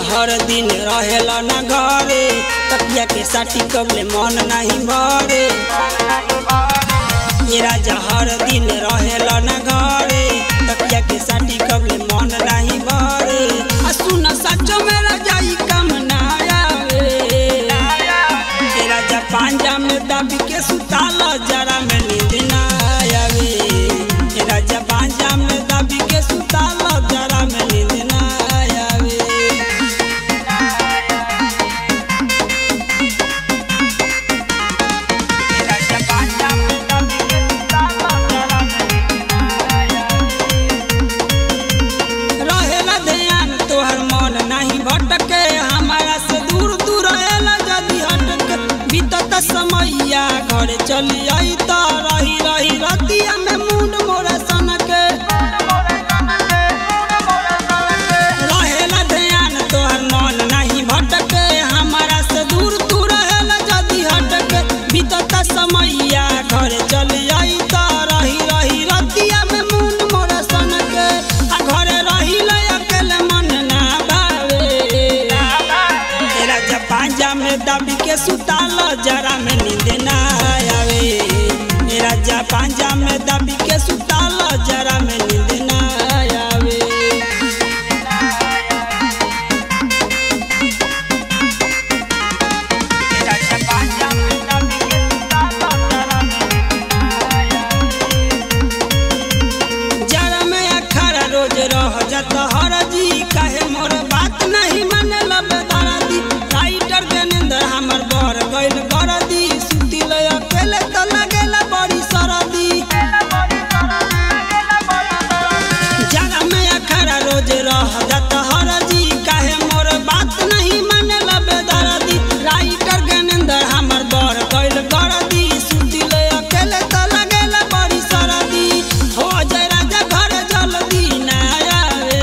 हर दिन रहेला न घरे तकिया के साटी कबले मन नहीं भरे ये राजा हर दिन रहेला न घरे तकिया के साटी कबले मन नहीं भरे आ सुन सचो में रजाई कम ना आवे ये राजा पांजा में दबी के सुताल जरा में नींद ना आवे ये राजा पांजा में दबी के सुताल जरा में नींद ना आवे रहेला ध्यान तोहर मन नहीं भटके हमारा से दूर दूर रहेला जदी हटके बीतत समैया घर चली आई त रही रही रतिया में मुंड मोरा सनके रहेला ध्यान तोहर मन नहीं भटके हमारा से दूर दूर रहेला जदी हटके बीतत समैया घर चली आई त रही रही रतिया में मुंड मोरा सनके आ घरे रहिला अकेले मन ना भावे तेरा जब पांजा में दबी के सुताल जरा में नींद ना आवे मेरा जा पांजा में दबी के सुताल जरा में नींद ना आवे जरा में अखरा रोज रह जात हर जी काहे मोर बात नहीं माने लबे दरदी राइटर के नींद हमर बर गइल गरदी सुतिल अकेले त लगेला बड़ी सरदी जरा में अखरा रोज रह जात हर जी काहे मोर बात नहीं माने लबे दरदी राइटर के नींद हमर बर गइल गरदी सुतिल अकेले त लगेला बड़ी सरदी हो जय राजा घर जल्दी ना आवे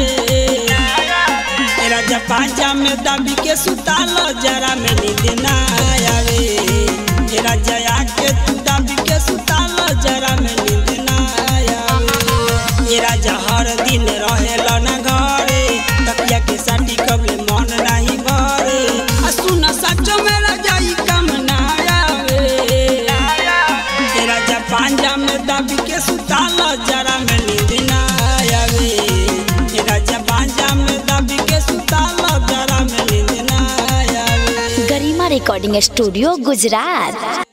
ए राजा पांजा में दबी के सुताल जरा में नींद ना आवे ए राजा आके तू दबी के सुताल जरा में नींद ना आवे ए राजा हर दिन रहेला न घरे तकिया के साटी कबले मन नहीं भरे आ सुन सचो में रजाई कम ना आवे ए राजा पांजा में दबी के सुताल जरा में नींद ना आवे ए राजा पांजा में दबी के सुताल जरा में नींद ना आवे गरिमा रिकॉर्डिंग स्टूडियो गुजरात